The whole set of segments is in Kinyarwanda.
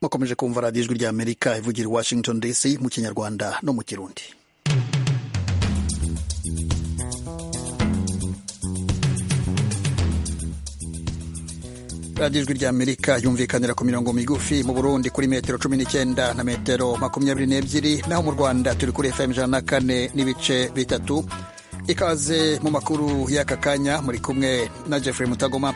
mwakomeje kumva radiyo ijwi rya amerika ivugira i washington dc mu kinyarwanda no mu kirundi radiyo ijwi rya amerika yumvikanira ku mirongo migufi mu burundi kuri metero cumi n'icyenda na metero makumyabiri n'ebyiri naho mu rwanda turi kuri fm ijana na kane n'ibice bitatu ikaze mu makuru y'aka kanya muri kumwe na jeffrey mutagoma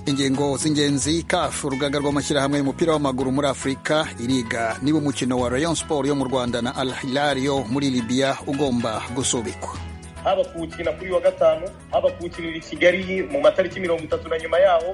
ingingo z'ingenzi kafu urugaga rw'amashyirahamwe y'umupira w'amaguru muri afurika iriga niba umukino wa rayon sport yo mu rwanda na al hilal yo muri libiya ugomba gusubikwa haba kuwukina kuri wa gatanu haba kuwukinira i kigali mu matariki mirongo itatu na nyuma yaho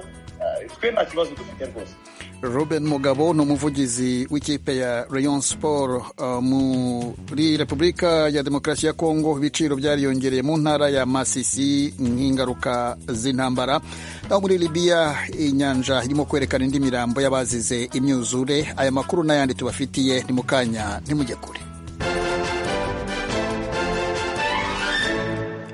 twe nta kibazo dufite rwose ruben mugabo ni umuvugizi w'ikipe ya rayon sport uh, muri repubulika ya demokarasi ya kongo ibiciro byariyongereye mu ntara ya masisi nk'ingaruka z'intambara naho muri libiya inyanja irimo kwerekana indi mirambo y'abazize imyuzure aya makuru n'ayandi tubafitiye ni mu kanya ntimujye kure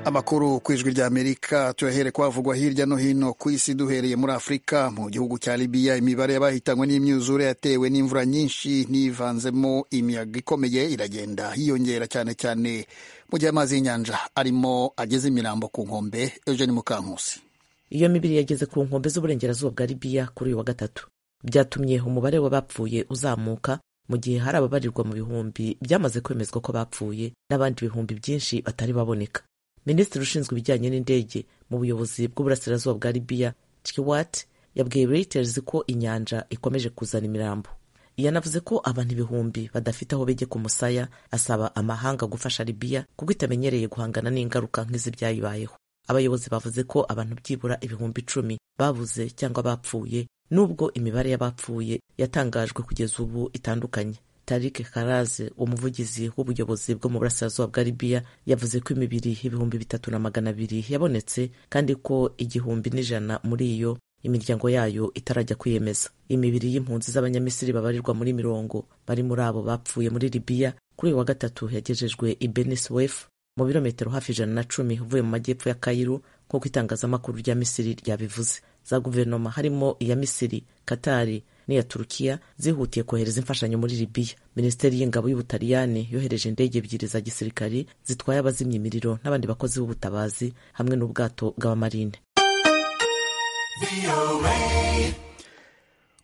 amakuru ku ijwi ry'amerika tuyahere kwavugwa hirya no hino ku isi duhereye muri afurika mu gihugu cya libiya imibare y'abahitanywe n'imyuzure yatewe n'imvura nyinshi n'ivanzemo imiyaga ikomeye iragenda yiyongera cyane cyane mu gihe amazi y'inyanja arimo ageze imirambo ku nkombe eugene mukankusi iyo mibiri yageze ku nkombe z'uburengerazuba bwa libiya kuri uyu wa gatatu byatumye umubare w'abapfuye uzamuka mu gihe hari ababarirwa mu bihumbi byamaze kwemezwa ko bapfuye n'abandi bihumbi byinshi batari baboneka minisitiri ushinzwe ibijyanye n'indege mu buyobozi bw'uburasirazuba bwa libiya chikiwat yabwiye reuters ko inyanja ikomeje kuzana imirambo yanavuze ko abantu ibihumbi badafite aho bege ku musaya asaba amahanga gufasha libiya kuko itamenyereye guhangana n'ingaruka nk'izi byayibayeho abayobozi bavuze ko abantu byibura ibihumbi icumi babuze cyangwa bapfuye nubwo imibare y'abapfuye yatangajwe kugeza ubu itandukanye Tarik Karaze umuvugizi w'ubuyobozi bwo mu burasirazuba bwa Libya yavuze ko imibiri ibihumbi bitatu na magana abiri yabonetse kandi ko igihumbi n'ijana muri iyo imiryango yayo itarajya kwiyemeza imibiri y'impunzi z'abanyamisiri babarirwa muri mirongo bari muri abo bapfuye muri Libya kuri uyu wa gatatu yagejejwe i Beniswef mu birometero hafi ijana na cumi uvuye mu majyepfo ya Kairu nk'uko itangazamakuru rya Misiri ryabivuze za guverinoma harimo iya Misiri Katari n'iya Turukiya zihutiye kohereza imfashanyo muri Libiya. Minisiteri y'ingabo y'Ubutaliyani yohereje indege ebyiri za gisirikari zitwaye abazimya imiriro n'abandi bakozi b'ubutabazi hamwe n'ubwato bw'abamarine.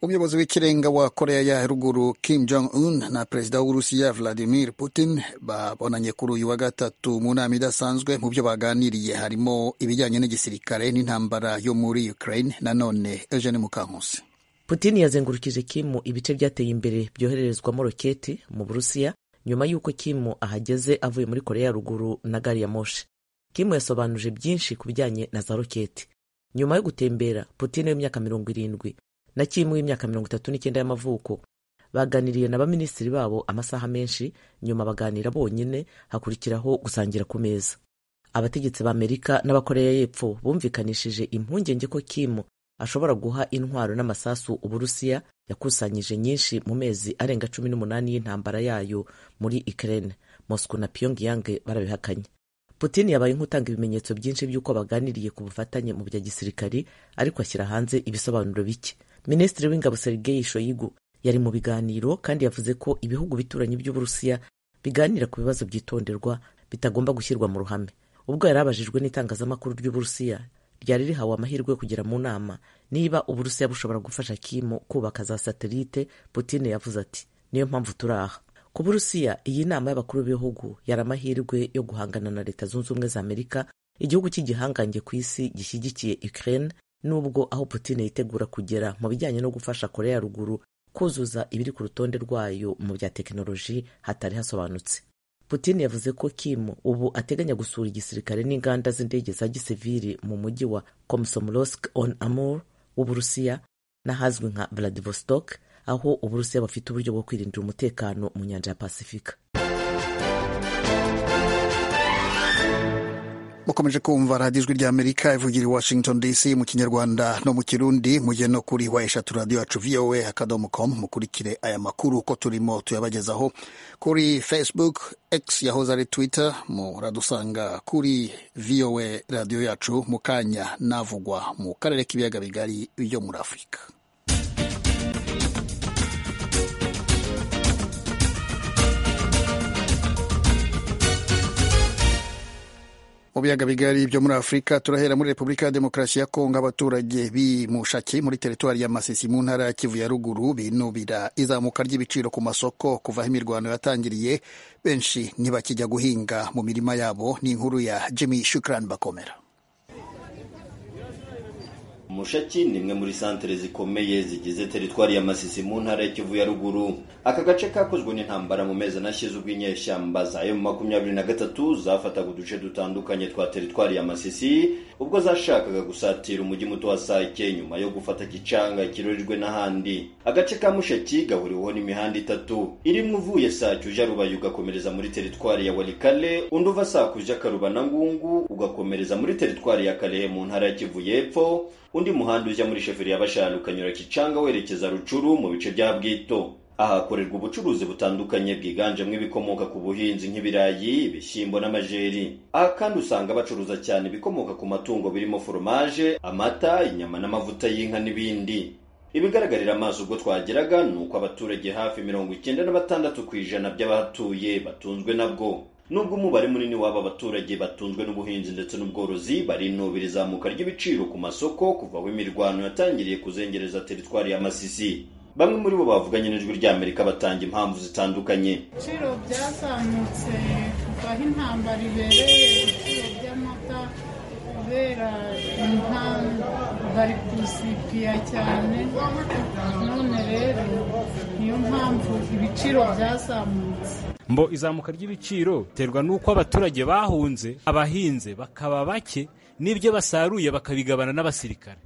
Umuyobozi w'ikirenga wa Korea ya ruguru Kim Jong Un na perezida w'Uburusiya Vladimir Putin babonanye kuri uyu wa gatatu mu nama idasanzwe mu byo baganiriye harimo ibijyanye n'igisirikare n'intambara yo muri Ukraine nanone Eugene Mukankusi. Putin yazengurukije Kimu ibice byateye imbere byohererezwamo roketi mu Burusiya nyuma y'uko Kimu ahageze avuye muri Korea ya ruguru na gari ya moshi. Kimu yasobanuje byinshi ku bijyanye na za roketi. Nyuma yo gutembera, Putin w'imyaka mirongo irindwi na Kimu w'imyaka mirongo itatu n'icyenda y'amavuko baganiriye na baminisitiri babo amasaha menshi, nyuma baganira bonyine, hakurikiraho gusangira ku meza. Abategetsi b'Amerika n'Abakoreya y'Epfo bumvikanishije impungenge ko Kimu ashobora guha intwaro n'amasasu uburusiya yakusanyije nyinshi mu mezi arenga cumi n'umunani y'intambara yayo muri Ukraine. Moscow na Pyongyang barabihakanye. Putin yabaye nk'utanga ibimenyetso byinshi by'uko baganiriye ku bufatanye mu bya gisirikari ariko ashyira hanze ibisobanuro bike. Minisitiri w'ingabo Sergei Shoigu yari mu biganiro kandi yavuze ko ibihugu bituranyi by'Uburusiya biganira ku bibazo byitonderwa bitagomba gushyirwa mu ruhame. Ubwo yari abajijwe n'itangazamakuru ry'Uburusiya ryari rihawe amahirwe yo kugera mu nama niba uburusiya bushobora gufasha kimu kubaka za satelite Putin yavuze ati niyo mpamvu turi aha ku burusiya iyi nama y'abakuru b'ibihugu yari amahirwe yo guhangana na leta zunze ubumwe za amerika igihugu cy'igihangange ku isi gishyigikiye ukraine nubwo aho Putin yitegura kugera mu bijyanye no gufasha korea ya ruguru kuzuza ibiri ku rutonde rwayo mu bya tekinoloji hatari hasobanutse Putin yavuze ko Kim ubu ateganya gusura igisirikare n'inganda z'indege za gisivili mu mujyi wa Komsomolsk on Amur w'Uburusiya n'ahazwi nka Vladivostok aho Uburusiya bufite uburyo bwo kwirindira umutekano mu nyanja ya Pasifika. mukomeje kumva radiyo ijwi ry'amerika ivugira i washington dc mu kinyarwanda no mu kirundi mujye no kuri wa eshatu radiyo yacu voa akadomo com mukurikire aya makuru uko turimo tuyabagezaho kuri facebook x yahoze ari twitter muradusanga kuri voa radiyo yacu mu kanya navugwa mu karere k'ibiyaga bigari byo muri afurika biyaga bigari byo muri afurika turahera muri repubulika ya demokarasi ya kongo abaturage b'i mushaki muri teritwari ya masisi mu ntara ya kivu ya ruguru binubira izamuka ry'ibiciro ku masoko kuva aho imirwano yatangiriye benshi ntibakijya guhinga mu mirima yabo ni inkuru ya jimmy shukran bakomera mushaki ni imwe muri santere zikomeye zigize teritwari ya masisi mu ntara ya kivu ya ruguru aka gace kakozwe n'intambara mu mezi anashize ubwo inyeshyamba za emu makumyabiri na gatatu zafataga uduce dutandukanye twa teritwari ya masisi ubwo zashakaga gusatira umujyi muto wa sake nyuma yo gufata gicanga kirorerwe n'ahandi agace ka mushaki gahuriweho n'imihanda itatu irimo uvuye sake uja rubaye ugakomereza muri teritwari ya warikale undi uva sake uja karuba na ngungu ugakomereza muri teritwari ya kalehe mu ntara ya kivu y'epfo undi muhanda ujya muri sheferi ya bashanu ukanyura kicanga werekeza rucuru mu bice bya bwito ahakorerwa ubucuruzi butandukanye bwiganjemo ibikomoka ku buhinzi nk'ibirayi ibishyimbo n'amajeri aha kandi usanga bacuruza cyane ibikomoka ku matungo birimo foromaje amata inyama n'amavuta y'inka n'ibindi ibigaragarira amaso ubwo twageraga ni uko abaturage hafi mirongo icyenda na batandatu ku ijana by'abahatuye batunzwe nabwo nubwo umubare munini w'aba baturage batunzwe n'ubuhinzi ndetse n'ubworozi barinubira izamuka ry'ibiciro ku masoko kuva aho imirwano yatangiriye kuzengereza teritwari ya masisi bamwe muri bo bavuganye n'ijwi ry'amerika batanga impamvu zitandukanye ibiciro byazamutse kuva aho intambara ibereye ibiciro by'amata kubera inka bari kuzipiya cyane none rero niyo mpamvu ibiciro byazamutse mbo izamuka ry'ibiciro biterwa n'uko abaturage bahunze abahinze bakaba bake n'ibyo basaruye bakabigabana n'abasirikare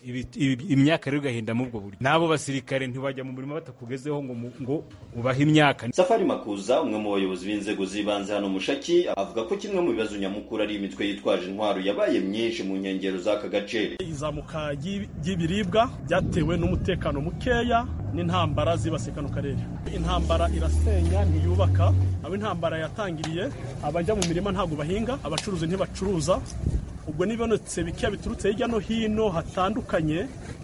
imyaka rero igahenda ubwo buryo n'abo basirikare ntibajya mu murima batakugezeho ngo ngo ubahe imyaka safari makuza umwe mu bayobozi b'inzego z'ibanze hano mushaki avuga ko kimwe mu bibazo nyamukuru ari imitwe yitwaje intwaro yabaye myinshi mu nkengero z'aka gace izamuka ry'ibiribwa byatewe n'umutekano mukeya n'intambara zibasiye kano karere intambara irasenya ntiyubaka abo intambara yatangiriye abajya mu mirima ntabwo bahinga abacuruzi ntibacuruza ubwo n'ibonetse bikeya biturutse hirya no hino hatandukanye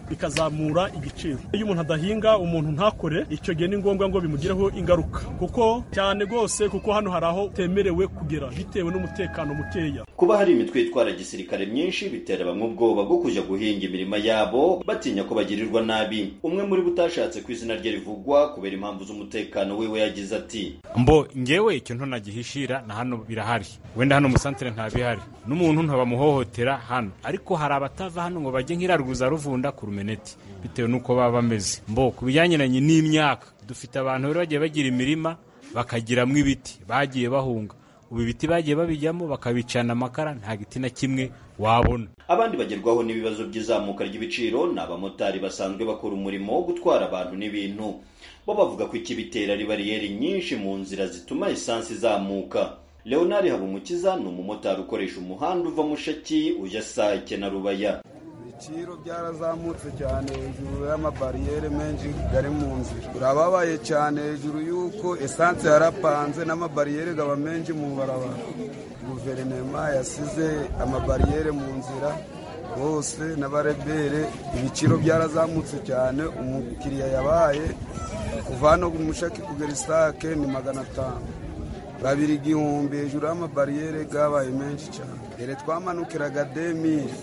bikazamura igiciro iyo umuntu adahinga umuntu ntakore icyo gihe ni ngombwa ngo bimugireho ingaruka kuko cyane rwose kuko hano hari aho temerewe kugera bitewe n'umutekano mukeya kuba hari imitwe itwara gisirikare myinshi bitera bamwe ubwoba bwo kujya guhinga imirima yabo batinya ko bagirirwa nabi umwe muri bo utashatse ku izina rye rivugwa kubera impamvu z'umutekano we we yagize ati mbo ngewe icyo ntonagihishira na hano birahari wenda hano musantere ntabihari n'umuntu ntabamuhohotera hano ariko hari abatava hano ngo bajye nk'irarwuza ruvunda ku rumeneti bitewe n'uko baba bameze mbo ku bijyaniranye n'imyaka dufite abantu rero bagiye bagira imirima bakagiramo ibiti bagiye bahunga ubu ibiti bagiye babijyamo bakabicana amakara nta giti na kimwe wabona abandi bagerwaho n'ibibazo by'izamuka ry'ibiciro ni abamotari basanzwe bakora umurimo wo gutwara abantu n'ibintu bo bavuga ko ikibitera ari bariyeri nyinshi mu nzira zituma esansi izamuka leonard habumukiza ni umumotari ukoresha umuhanda uva mushaki ujya sake na rubaya ibiciro byarazamutse cyane hejuru y'amabariyeri menshi ari mu nzira birababaye cyane hejuru y'uko esanse yarapanze n'amabariyeri aba menshi mu barabara guverinoma yasize amabariyeri mu nzira bose n'abarebere ibiciro byarazamutse cyane umukiriya yabaye kuva hano mushaki kugera isake ni magana atanu babiri igihumbi hejuru y'amabariyeri yabaye menshi cyane mbere twamanukiraga demiri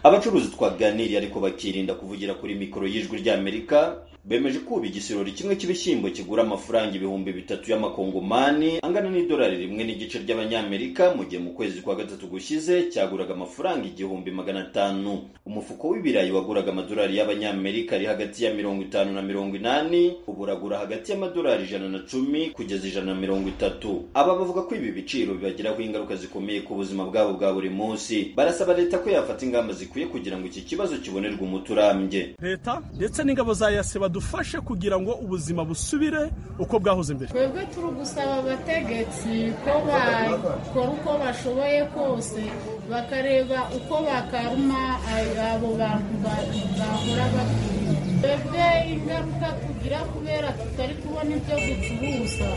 abacuruzi twaganiriye ariko bakirinda kuvugira kuri mikoro y'ijwi ry'amerika bemeje ko ubu igisorori kimwe cy'ibishyimbo kigura amafaranga ibihumbi bitatu y'amakongomani angana n'idolari rimwe n'igice ry'abanyamerika mu gihe mu kwezi kwa gatatu gushize cyaguraga amafaranga igihumbi magana atanu umufuko w'ibirayi waguraga amadolari y'abanyamerika ari hagati ya mirongo itanu na mirongo inani ubu uragura hagati y'amadolari ijana na cumi kugeza ijana na mirongo itatu aba bavuga ko ibi biciro bibagiraho ingaruka zikomeye ku buzima bwabo bwa buri munsi barasaba leta ko yafata ingamba zikwiye kugira ngo iki kibazo kibonerwe umuti urambye leta ndetse n'ingabo za yase badufashe kugira ngo ubuzima busubire uko bwahoze mbere twebwe turi gusaba abategetsi ko bakora uko bashoboye kose bahora bakaruma abo bantu bahora bakwiye twebwe ingaruka tugira kubera tutari kubona ibyo ducuruza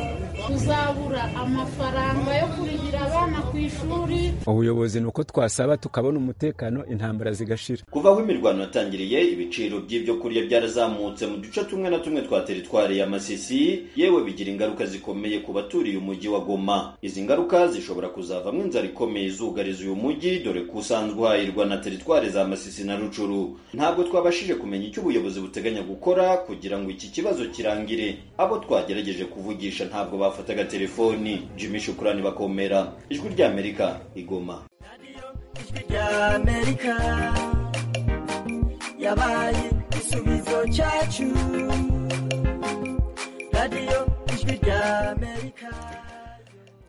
tuzabura amafaranga yo kurihira abana ku ishuri ubuyobozi ni uko twasaba tukabona umutekano intambara zigashira kuva aho imirwano yatangiriye ibiciro by'ibyo kurya byarazamutse mu duce tumwe na tumwe twa teritwari ya masisi yewe bigira ingaruka zikomeye ku baturiye umujyi wa goma izi ngaruka zishobora kuzavamo inzara ikomeye izugariza uyu mujyi dore ko usanzwe uhahirwa na teritwari za masisi na rucuru ntabwo twabashije kumenya icyo ubuyobozi buteganya gukora kugira ngo iki kibazo kirangire abo twagerageje kuvugisha ntabwo bafataga telefoni jimmy shukurani bakomera ijwi ry'amerika igoma ry'amerika yabaye igisubizo cyacu radiyo ijwi ry'amerika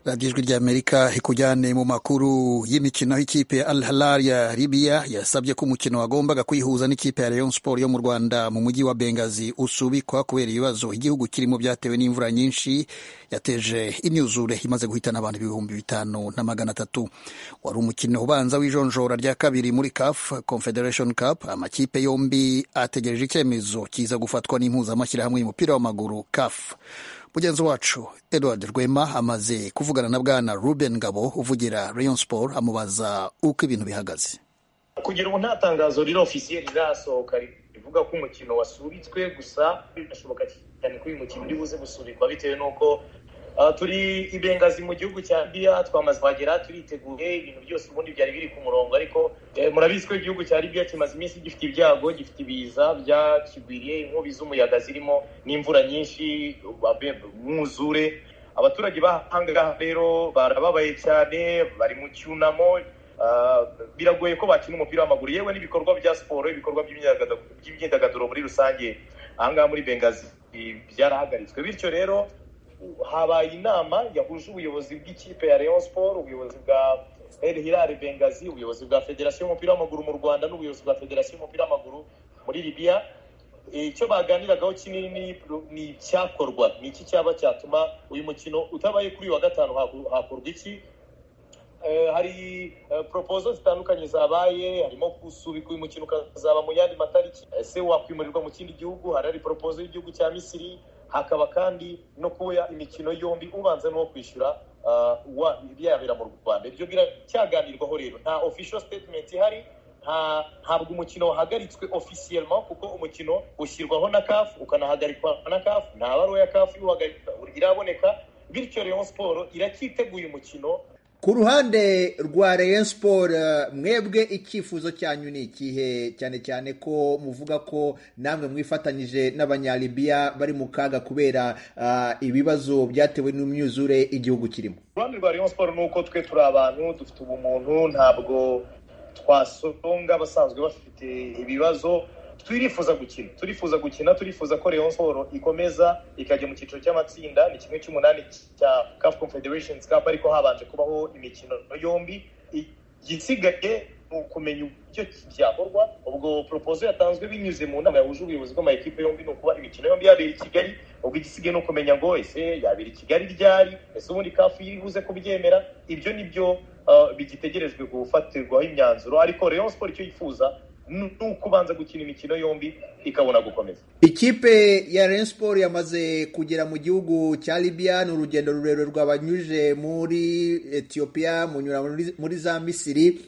radiyo ijwi ry'amerika ikujyane mu makuru y'imikino aho ikipe ya al halal ya libiya yasabye ko umukino wagombaga kwihuza n'ikipe ya rayon sport yo mu rwanda mu mujyi wa bengazi usubikwa kubera ibibazo igihugu kirimo byatewe n'imvura nyinshi yateje imyuzure imaze guhitana abantu ibihumbi bitanu na magana atatu wari umukino ubanza w'ijonjora rya kabiri muri caf confederation cup amakipe yombi ategereje icyemezo kiza gufatwa n'impuzamashyirahamwe y'umupira w'amaguru caf mugenzi wacu edward rwema amaze kuvugana na bwana ruben ngabo uvugira rayon sport amubaza uko ibintu bihagaze kugera ubu nta tangazo riri ofisiye rirasohoka rivuga ko umukino wasubitswe gusa birashoboka cyane ko uyu mukino uri buze gusubikwa bitewe n'uko uh, turi ibengazi mu gihugu cya libiya twamaze kuhagera turiteguye ibintu byose ubundi byari biri ku murongo ariko eh, murabizi ko igihugu cya libiya kimaze iminsi gifite ibyago gifite ibiza byakigwiriye inkubi z'umuyaga zirimo n'imvura nyinshi abe- umwuzure abaturage bahangaha rero barababaye cyane bari mu cyunamo Uh, biragoye ko bakina umupira w'amaguru yewe n'ibikorwa bya siporo ibikorwa by'imyidagaduro- by'imyidagaduro muri rusange ahangaha muri bengazi i- byarahagaritswe bityo rero habaye inama yahuje ubuyobozi bw'ikipe ya Rayon Sport ubuyobozi bwa El Hilal Bengazi ubuyobozi bwa Federasiyo y'umupira w'amaguru mu Rwanda n'ubuyobozi bwa Federasiyo y'umupira w'amaguru muri Libya icyo baganiragaho kinini ni- ni icyakorwa ni iki cyaba cyatuma uyu mukino utabaye kuri uyu wa gatanu haku- hakorwa iki Eh, hari eh, proposal zitandukanye zabaye harimo gusubika uyu mukino ukazaba mu yandi matariki Eh, se wakwimurirwa mu kindi gihugu hari hari proposal y'igihugu cya misiri hakaba kandi no kuba imikino yombi ubanza n'uwo kwishyura ah, wa byabera mu rwanda ibyo biracyaganirwaho rero nta official statement ihari nta ntabwo umukino wahagaritswe officiellement kuko umukino ushyirwaho na CAF ukanahagarikwa na CAF nta baruwa ya CAF iwuhagarika iraboneka bityo Rayon Sport iracyiteguye umukino ku ruhande rwa Rayon Sport eh, mwebwe icyifuzo cyanyu ni ikihe cyane cyane ko muvuga ko namwe mwifatanyije n'abanyalibiya bari mu kaga kubera ah, ibibazo byatewe n'imyuzure igihugu kirimo uruhande rwa rayon siporo ni uko twe turi abantu dufite ubumuntu ntabwo twasonga abasanzwe bafite ibibazo turifuza gukina turifuza gukina turifuza ko rayon siporo ikomeza ikajya mu cyiciro cy'amatsinda ni kimwe cy'umunani cya caf confederation cup ariko habanje kubaho imikino yombi igisigaye ni ukumenya uburyo ki byakorwa ubwo proposal yatanzwe binyuze mu nama yahuje ubuyobozi bw'amakipe yombi ni ukuba imikino yombi yabera i kigali ubwo igisigaye ni ukumenya ngo ese yabera i kigali ryari ese ubundi kafu yibuze kubyemera ibyo ni byo uh, bigitegerejwe gufatirwaho imyanzuro ariko rayon siporo icyo yifuza ni ni ukubanza gukina imikino yombi ikabona gukomeza ikipe ya Rayon Sport yamaze kugera mu gihugu cya Libya ni urugendo rurerure rwabanyuje muri Ethiopia munyura muri- muri za Misiri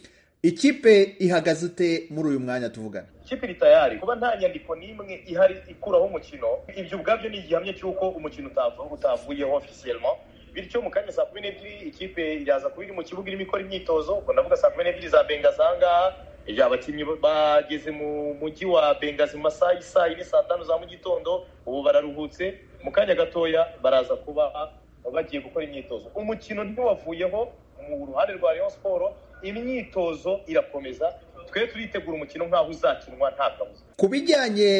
ikipe ihagaze ite muri uyu mwanya tuvugana ikipe iri tayari kuba nta nyandiko n'imwe ihari ikuraho umukino ibyo ubwabyo ni igihamya cy'uko umukino utavu- utavuyeho officiellement bityo mu kanya saa kumi n'ebyiri ikipe iraza kuba iri mu kibuga irimo ikora imyitozo ubwo ndavuga saa kumi n'ebyiri za bengazi ahangaha ibyo abakinnyi bageze mu mujyi wa bengazi mu masaha y'isaa yine saa tanu za mu gitondo ubu bararuhutse mu kanya gatoya baraza kuba bagiye gukora imyitozo umukino ntiwavuyeho mu ruhande rwa rayon siporo imyitozo irakomeza twe turitegura umukino nk'aho uzakinwa nta kabuza ku bijyanye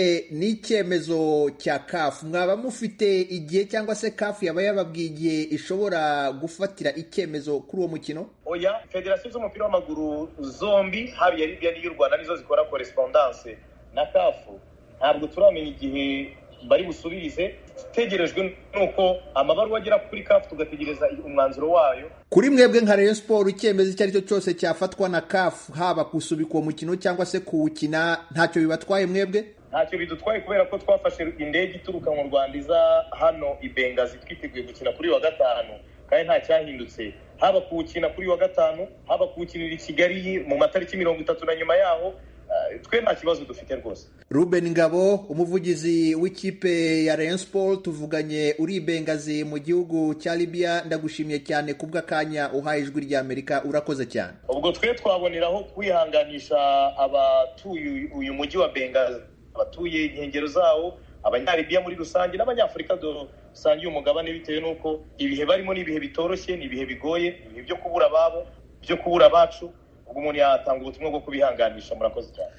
n'icyemezo cya kafu mwaba mufite igihe cyangwa se kafu yaba yababwiye igihe ishobora gufatira icyemezo kuri uwo mukino oya federasiyo z'umupira w'amaguru zombi haba iya libiya n'iy'u rwanda nizo zikora korespondanse na kafu ntabwo turamenya igihe bari busubirize itegerejwe nuko amabaruwa agera kuri kafu tugategereza umwanzuro wayo kuri mwebwe nka Rayon Sport icyemezo icyo ari cyo cyose cyafatwa na kafu haba gusubika uwo mukino cyangwa se kuwukina ntacyo bibatwaye mwebwe ntacyo bidutwaye kubera ko twafashe indege ituruka mu rwanda iza hano i bengazi twiteguye gukina kuri wa gatanu kandi nta cyahindutse haba kuwukina kuri wa gatanu haba kuwukinira i kigali mu matariki mirongo itatu na nyuma yaho ah, twe nta kibazo dufite rwose ruben ngabo umuvugizi w'ikipe ya rayon sport tuvuganye uri i bengazi mu gihugu cya libya ndagushimiye cyane kubw'akanya uhaye ijwi ry'amerika urakoze cyane ubwo twe twaboneraho kwihanganisha abatuye uyu mujyi wa bengazi abatuye inkengero zawo abanyaribiya muri rusange n'abanyafurika dusangiye umugabane bitewe n'uko ibihe barimo ni ibihe bitoroshye ni ibihe bigoye ni ibihe byo kubura ababo byo kubura abacu ubwo umuntu yatanga ubutumwa bwo kubihanganisha murakoze cyane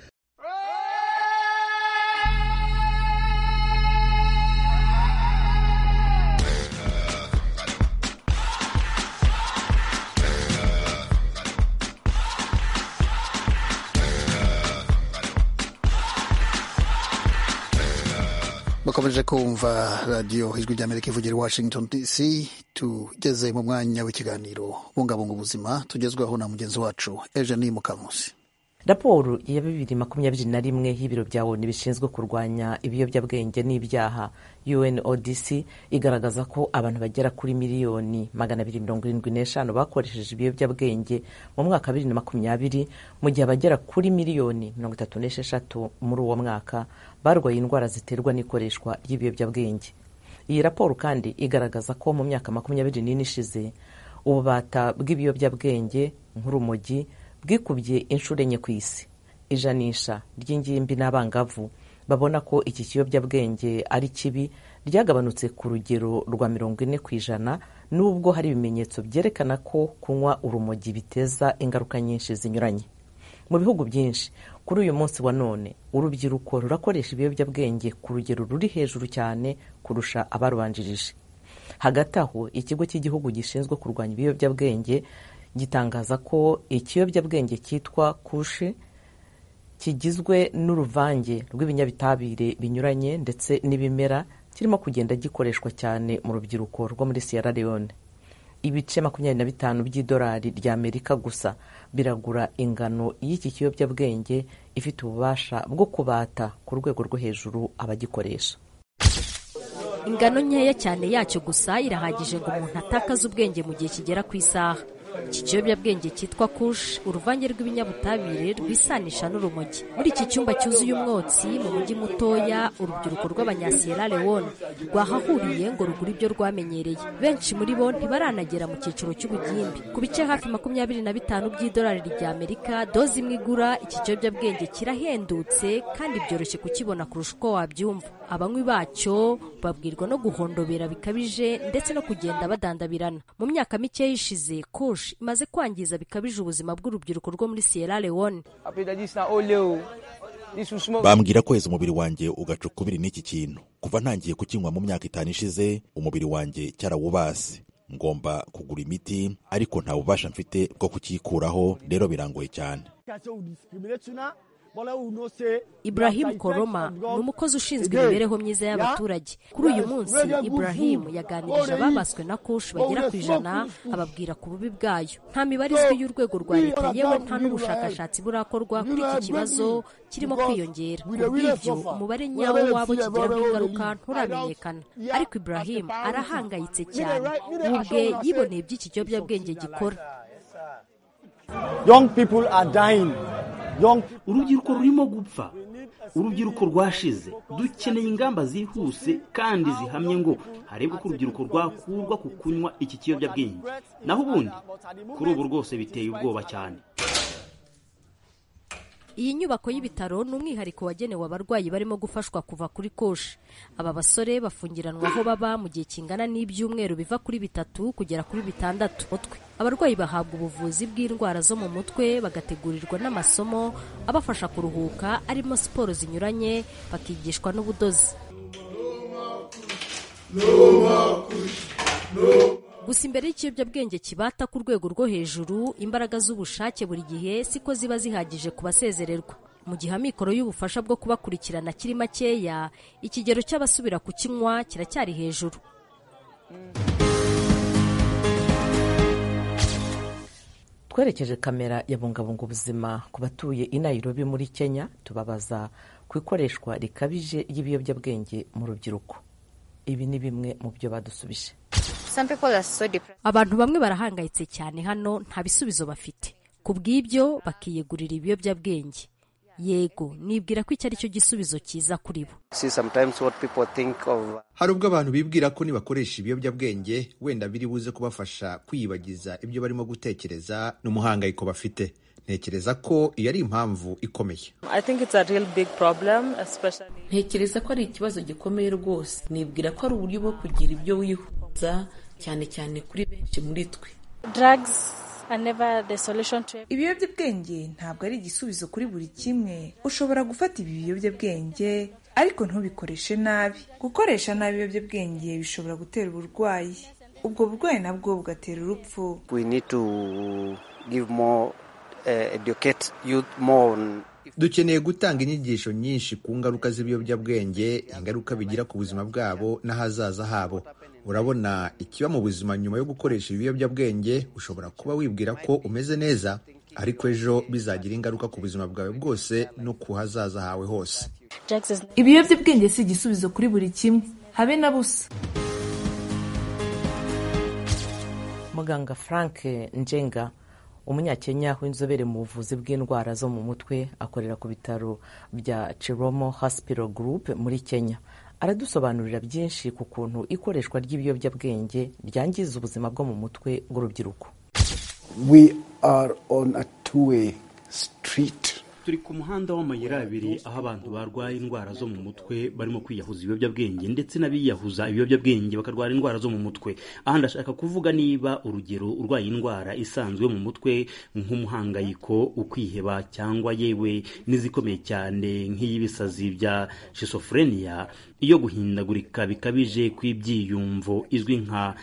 bakomeje kumva radiyo ijwi ry'amerika ivugira i washington dc tugeze mu mwanya w'ikiganiro bungabunga ubuzima tugezwaho na mugenzi wacu eugenie mukamusi raporo ya bibiri makumyabiri na rimwe y'ibiro bya onu bishinzwe kurwanya ibiyobyabwenge n'ibyaha unodc igaragaza ko abantu bagera kuri miliyoni magana abiri mirongo irindwi n'eshanu bakoresheje ibiyobyabwenge mu mwaka bibiri na makumyabiri mu gihe abagera kuri miliyoni mirongo itatu n'esheshatu muri uwo mwaka barwaye indwara ziterwa n'ikoreshwa ry'ibiyobyabwenge iyi raporo kandi igaragaza ko mu myaka makumyabiri n'ine ishize ububata bw'ibiyobyabwenge nk'urumogi bwikubye inshuro enye ku isi ijanisha ry'ingimbi n'abangavu babona ko iki kiyobyabwenge ari kibi ryagabanutse ku rugero rwa mirongo ine ku ijana nubwo hari ibimenyetso byerekana ko kunywa urumogi biteza ingaruka nyinshi zinyuranye mu bihugu byinshi kuri uyu munsi wa none urubyiruko rurakoresha ibiyobyabwenge ku rugero ruri hejuru cyane kurusha abarubanjirije hagati aho ikigo cy'igihugu gishinzwe kurwanya ibiyobyabwenge gitangaza ko ikiyobyabwenge cyitwa kushe kigizwe n'uruvange rw'ibinyabitabire binyuranye ndetse n'ibimera kirimo kugenda gikoreshwa cyane mu rubyiruko rwo muri sierra leone ibice makumyabiri na bitanu by'idolari ry'amerika gusa biragura ingano y'iki kiyobyabwenge ifite ububasha bwo kubata ku rwego rwo hejuru abagikoresha ingano nkeya cyane yacyo gusa irahagije ngo umuntu atakaze ubwenge mu gihe kigera ku isaha iki kiyobyabwenge cyitwa kush uruvange rw'ibinyabutabire rwisanisha n'urumogi muri iki cyumba cyuzuye umwotsi mu mujyi mutoya urubyiruko rw'abanyasiyera lewone rwahahuriye ngo rugure ibyo rwamenyereye benshi muri bo ntibaranagera mu cyiciro cy'ubugimbi ku bice hafi makumyabiri na bitanu by'idolari rya amerika doze imwe igura iki kiyobyabwenge kirahendutse kandi byoroshye kukibona kurusha uko wabyumva abanywi bacyo babwirwa no guhondobera bikabije ndetse no kugenda badandabirana mu myaka mike yishize kush imaze kwangiza bikabije ubuzima bw'urubyiruko rwo muri sierra leone bambwira ko heza umubiri wanjye ugacukubiri n'iki kintu kuva ntangiye kukinywa mu myaka itanu ishize umubiri wanjye cyarawubase ngomba kugura imiti ariko nta bubasha mfite bwo kukikuraho rero birangoye cyane Ibrahim Koroma ni umukozi ushinzwe imibereho myiza y'abaturage kuri uyu munsi Ibrahim yaganirije ababaswe na kush bagera ku ijana ababwira ku bubi bwayo nta mibare izwi y'urwego rwa leta yewe nta n'ubushakashatsi burakorwa kuri iki kibazo kirimo kwiyongera kubw'ibyo umubare nyawo wabo kigiraho ingaruka nturamenyekana ariko Ibrahim arahangayitse cyane we ubwe yiboneye by'iki kiyobyabwenge gikora young people are dying urubyiruko rurimo gupfa urubyiruko rwashize dukeneye ingamba zihuse kandi zihamye ngo harebwe ko urubyiruko rwakurwa ku kunywa iki kiyobyabwenge naho ubundi kuri ubu rwose biteye ubwoba cyane iyi nyubako y'ibitaro ni umwihariko wagenewe abarwayi barimo gufashwa kuva kuri koshi aba basore bafungiranwa aho baba mu gihe kingana n'ibyumweru biva kuri bitatu kugera kuri bitandatu mutwe abarwayi bahabwa ubuvuzi bw'indwara zo mu mutwe bagategurirwa n'amasomo abafasha kuruhuka arimo siporo zinyuranye bakigishwa n'ubudozi gusa imbere y'ikiyobyabwenge kibata ku rwego rwo hejuru imbaraga z'ubushake buri gihe siko ziba zihagije ku basezererwa mu gihe amikoro y'ubufasha bwo kubakurikirana kiri makeya ikigero cy'abasubira ku kinywa kiracyari hejuru twerekeje kamera ya bungabunga ubuzima ku batuye i Nairobi muri kenya tubabaza ku ikoreshwa rikabije ry'ibiyobyabwenge mu rubyiruko ibi ni bimwe mu byo badusubije abantu bamwe barahangayitse cyane hano nta bisubizo bafite ku bw'ibyo bakiyegurira ibiyobyabwenge yego nibwira ko iki ari cyo gisubizo cyiza kuri bo hari ubwo abantu bibwira ko nibakoresha ibiyobyabwenge wenda biri buze kubafasha kwiyibagiza ibyo barimo gutekereza n'umuhangayiko bafite ntekereza ko iyo ari impamvu ikomeye ntekereza ko ari ikibazo gikomeye rwose nibwira ko ari uburyo bwo kugira ibyo wihuza cyane cyane kuri benshi muri twe ibiyobyabwenge ntabwo ari igisubizo kuri buri kimwe ushobora gufata ibi biyobyabwenge ariko ntubikoreshe nabi gukoresha nabi ibiyobyabwenge bishobora gutera uburwayi ubwo burwayi nabwo bugatera urupfu dukeneye gutanga inyigisho nyinshi ku ngaruka z'ibiyobyabwenge ingaruka bigira ku buzima bwabo n'ahazaza habo urabona ikiba mu buzima nyuma yo gukoresha ibiyobyabwenge ushobora kuba wibwira ko umeze neza ariko ejo bizagira ingaruka ku buzima bwawe bwose no ku hazaza hawe hose ibiyobyabwenge si igisubizo kuri buri kimwe habe na busa muganga frank njenga umunyakenya w'inzobere mu buvuzi bw'indwara zo mu mutwe akorera ku bitaro bya Chiromo Hospital Group muri kenya aradusobanurira byinshi ku kuntu ikoreshwa ry'ibiyobyabwenge ryangiza ubuzima bwo mu mutwe bw'urubyiruko turi ku muhanda w'amayira abiri aho abantu barwaye indwara zo mu mutwe barimo kwiyahuza ibiyobyabwenge ndetse n'abiyahuza ibiyobyabwenge bakarwara indwara zo mu mutwe aha ndashaka kuvuga niba urugero urwaye indwara isanzwe mu mutwe nk'umuhangayiko ukwiheba cyangwa yewe n'izikomeye cyane nk'iy'ibisazi bya shizofureniya iyo guhindagurika bikabije kw'ibyiyumvo izwi nka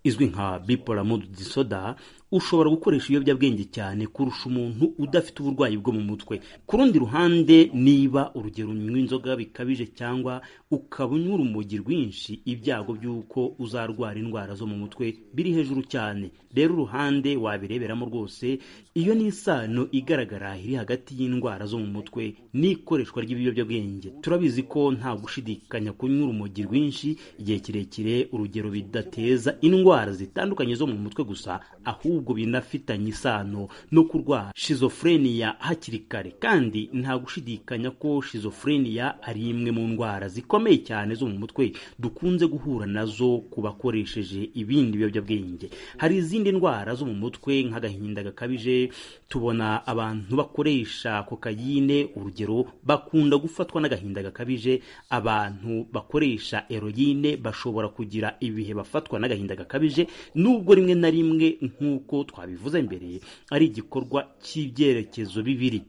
izwi nka bipolar mood disorder ushobora gukoresha ibiyobyabwenge cyane kurusha umuntu udafite uburwayi bwo mu mutwe ku rundi ruhande niba urugero unywa inzoga bikabije cyangwa ukaba unywa urumogi rwinshi ibyago by'uko uzarwara indwara zo mu mutwe biri hejuru cyane rero uruhande wabireberamo rwose iyo ni isano igaragara iri hagati y'indwara zo mu mutwe n'ikoreshwa ry'ibiyobyabwenge turabizi ko nta gushidikanya kunywa urumogi rwinshi igihe kirekire urugero bidateza indwara zitandukanye zo mu mutwe gusa ahubwo ahubwo binafitanye isano no kurwara shizofureniya hakiri kare kandi nta gushidikanya ko shizofureniya ari imwe mu ndwara zikomeye cyane zo mu mutwe dukunze guhura nazo ku bakoresheje ibindi biyobyabwenge hari izindi ndwara zo mu mutwe nk'agahinda gakabije tubona abantu bakoresha kokayine urugero bakunda gufatwa n'agahinda gakabije abantu bakoresha eroyine bashobora kugira ibihe bafatwa n'agahinda gakabije nubwo rimwe na rimwe nk'uko twabivuze mbere ari igikorwa cy'ibyerekezo bibiri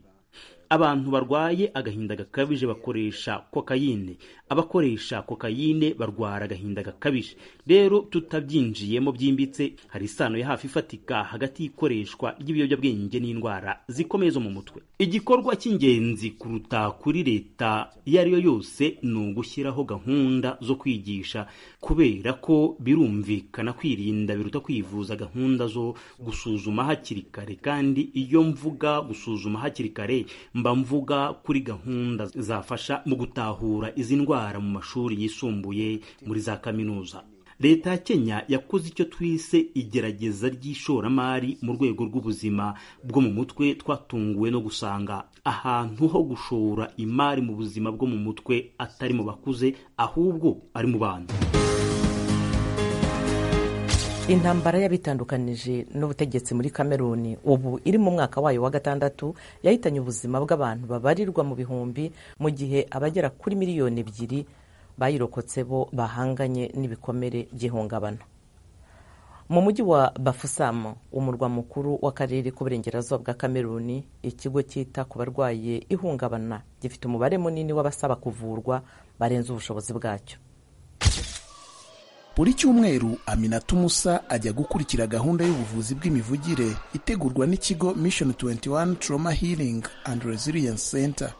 abantu barwaye agahinda gakabije bakoresha kokayine abakoresha kokayine barwara agahinda gakabije rero tutabyinjiyemo byimbitse hari isano ya hafi ifatika hagati y'ikoreshwa ry'ibiyobyabwenge n'indwara zikomeye zo mu mutwe igikorwa cy'ingenzi kuruta kuri leta iyo ari yo yose ni ugushyiraho gahunda zo kwigisha kubera ko birumvikana kwirinda biruta kwivuza gahunda zo gusuzuma hakiri kare kandi iyo mvuga gusuzuma hakiri kare mba mvuga kuri gahunda zafasha mu gutahura izi ndwara mu mashuri yisumbuye muri za kaminuza leta ya kenya yakoze icyo twise igerageza ry'ishoramari mu rwego rw'ubuzima bwo mu mutwe twatunguwe no gusanga ahantu ho gushora imari mu buzima bwo mu mutwe atari mu bakuze ahubwo ari mu bana intambara y'abitandukanije n'ubutegetsi muri kameruni ubu iri mu mwaka wayo wa gatandatu yahitanye ubuzima bw'abantu babarirwa mu bihumbi mu gihe abagera kuri miliyoni ebyiri bayirokotse bo bahanganye n'ibikomere by'ihungabana mu mujyi wa bafusamo umurwa mukuru w'akarere k'uburengerazuba bwa kameruni ikigo cyita ku barwaye ihungabana gifite umubare munini w'abasaba kuvurwa barenze ubushobozi bwacyo buri cyumweru aminata umusa ajya gukurikira gahunda y'ubuvuzi bw'imivugire itegurwa n'ikigo mission 21 trauma healing and resilience center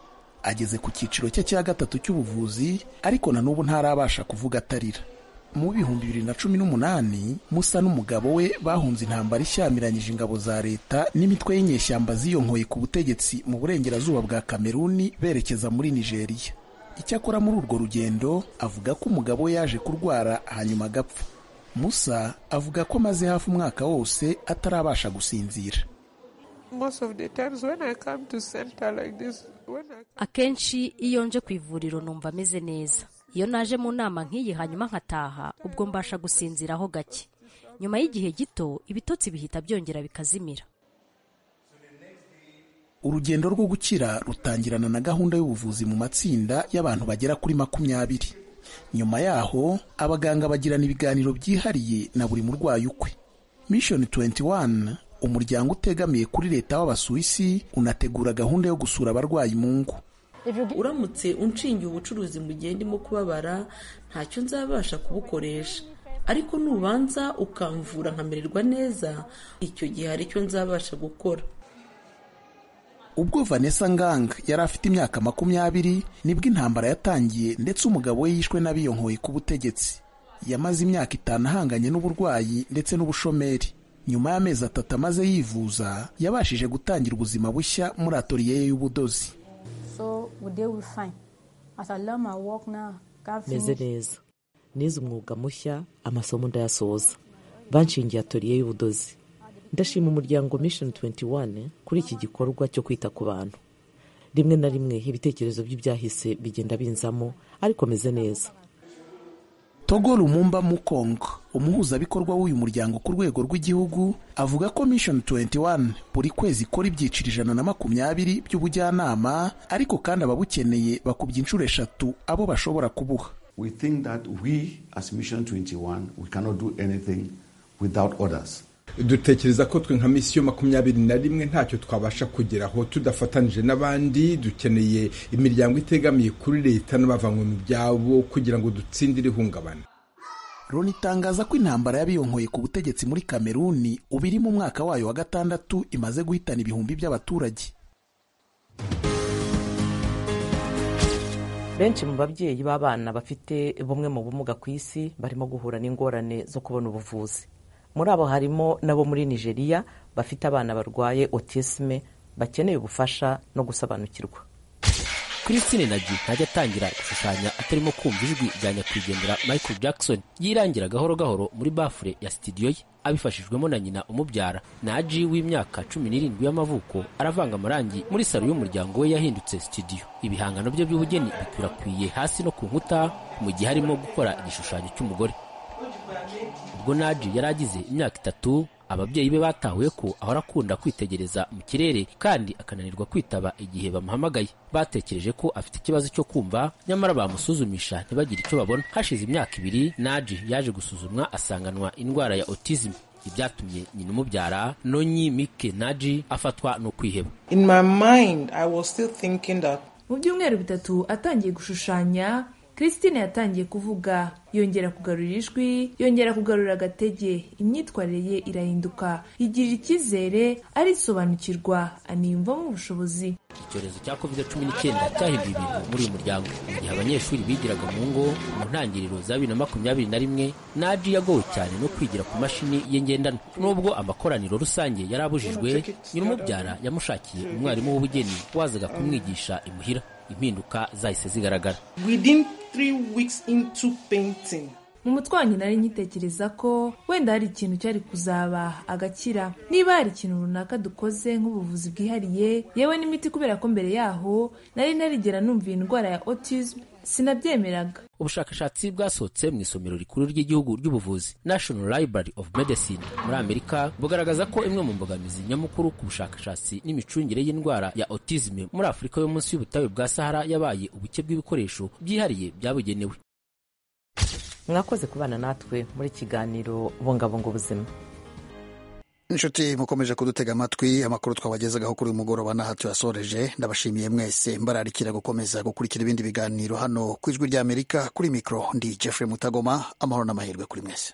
ageze ku cyiciro cye cya gatatu cy'ubuvuzi ariko na n'ubu ntarabasha kuvuga atarira mu bihumbi bibiri na cumi n'umunani musa n'umugabo we bahunze intambara ishyamiranyije ingabo za leta n'imitwe y'inyeshyamba ziyonkoye ku butegetsi mu burengerazuba bwa kameruni berekeza muri nigeria icyakora muri urwo rugendo avuga ko umugabo we yaje kurwara hanyuma agapfa musa avuga ko amaze hafi umwaka wose atarabasha gusinzira akenshi iyo nje ku ivuriro numva ameze neza iyo naje mu nama nk'iyi hanyuma nkataha ubwo mbasha gusinziraho gake nyuma y'igihe gito ibitotsi bihita byongera bikazimira urugendo rwo gukira rutangirana na gahunda y'ubuvuzi mu matsinda y'abantu bagera kuri makumyabiri nyuma yaho abaganga bagirana ibiganiro byihariye na buri murwayi ukwe mission 21 umuryango utegamiye kuri leta w'abasuwisi unategura gahunda yo gusura abarwayi mu ngo uramutse unshingiye ubucuruzi mu gihe ndimo kubabara ntacyo nzabasha kubukoresha ariko nubanza ukamvura nkamererwa neza icyo gihe hari icyo nzabasha gukora ubwo vanessa ngang yari afite imyaka makumyabiri nibwo intambara yatangiye ndetse umugabo we yishwe n'abiyonkoye ku butegetsi yamaze imyaka itanu ahanganye n'uburwayi ndetse n'ubushomeri nyuma y'amezi atatu amaze yivuza yabashije gutangira ubuzima bushya muri atoriye ye y'ubudozi meze neza nize umwuga mushya amasomo ndayasoza banshingiye atoriye y'ubudozi ndashima umuryango mission 21 kuri iki gikorwa cyo kwita ku bantu rimwe na rimwe ibitekerezo by'ibyahise bigenda binzamo ariko meze neza togo rumumba mukongo umuhuzabikorwa w'uyu muryango ku rwego rw'igihugu avuga ko mission 21 buri kwezi ikora ibyiciro ijana na makumyabiri by'ubujyanama ariko kandi ababukeneye bakubye inshuro eshatu abo bashobora kubuha we think that we as mission 21 we cannot do anything without others dutekereza ko twe nka misiyo makumyabiri na rimwe ntacyo twabasha kugeraho tudafatanije n'abandi dukeneye imiryango itegamiye kuri leta n'abavanywe mu byabo kugira ngo dutsindire ihungabana loni itangaza ko intambara y'abiyonkoye ku butegetsi muri kameruni ubu iri mu mwaka wayo wa gatandatu imaze guhitana ibihumbi by'abaturage benshi mu babyeyi b'abana bafite bumwe mu bumuga ku isi barimo guhura n'ingorane zo kubona ubuvuzi muri abo harimo n'abo muri nigeria bafite abana barwaye otisme bakeneye ubufasha no gusobanukirwa christine naji ntajya atangira gushushanya atarimo kumva ijwi rya nyakwigendera michael jackson yirangira gahoro gahoro muri bafure ya sitidiyo ye abifashijwemo na nyina umubyara naji w'imyaka cumi n'irindwi y'amavuko aravanga amarangi muri salo y'umuryango we yahindutse sitidiyo ibihangano bye by'ubugeni bikwirakwiye hasi no ku nkuta mu gihe arimo gukora igishushanyo cy'umugore ubwo naji yari agize imyaka itatu ababyeyi be batahuye ko ahora akunda kwitegereza mu kirere kandi akananirwa kwitaba igihe bamuhamagaye batekereje ko afite ikibazo cyo kumva nyamara bamusuzumisha ntibagire icyo babona hashize imyaka ibiri naji yaje gusuzumwa asanganwa indwara ya autism ibyatumye nyina umubyara nonyi mike naji afatwa no kwiheba mu byumweru bitatu atangiye gushushanya christine yatangiye kuvuga yongera kugarura ijwi yongera kugarura agatege imyitwarire ye irahinduka yigirira icyizere arisobanukirwa aniyumvamo ubushobozi icyorezo cya covid cumi n'icyenda cyahinduye ibintu muri uyu muryango mu gihe abanyeshuri bigiraga mu ngo mu ntangiriro za bibiri na makumyabiri na rimwe naji yagowe cyane no kwigira ku mashini ye ngendanwa nubwo amakoraniro rusange yari abujijwe nyirumubyara yamushakiye umwarimu w'ubugeni wazaga kumwigisha imuhira impinduka zahise zigaragara mu mutwe wanjye nari nkitekereza ko wenda hari ikintu cyari kuzaba agakira niba hari ikintu runaka dukoze nk'ubuvuzi bwihariye yewe n'imiti kubera ko mbere yaho nari narigera numva iyi ndwara ya autism sinabyemeraga ubushakashatsi bwasohotse mu isomero rikuru ry'igihugu ry'ubuvuzi national library of medicine muri amerika bugaragaza ko imwe mu mbogamizi nyamukuru ku bushakashatsi n'imicungire y'indwara ya autisme muri afurika yo munsi y'ubutayu bwa sahara yabaye ubuke bw'ibikoresho byihariye byabugenewe mwakoze kubana natwe muri kiganiro bungabunga ubuzima inshuti mukomeje kudutega amatwi amakuru twabagezagaho kuri uyu mugoroba n'aha tuyasoreje ndabashimiye mwese mbararikira gukomeza gukurikira ibindi biganiro hano ku ijwi ry'amerika kuri mikoro ndi jeffrey mutagoma amahoro n'amahirwe kuri mwese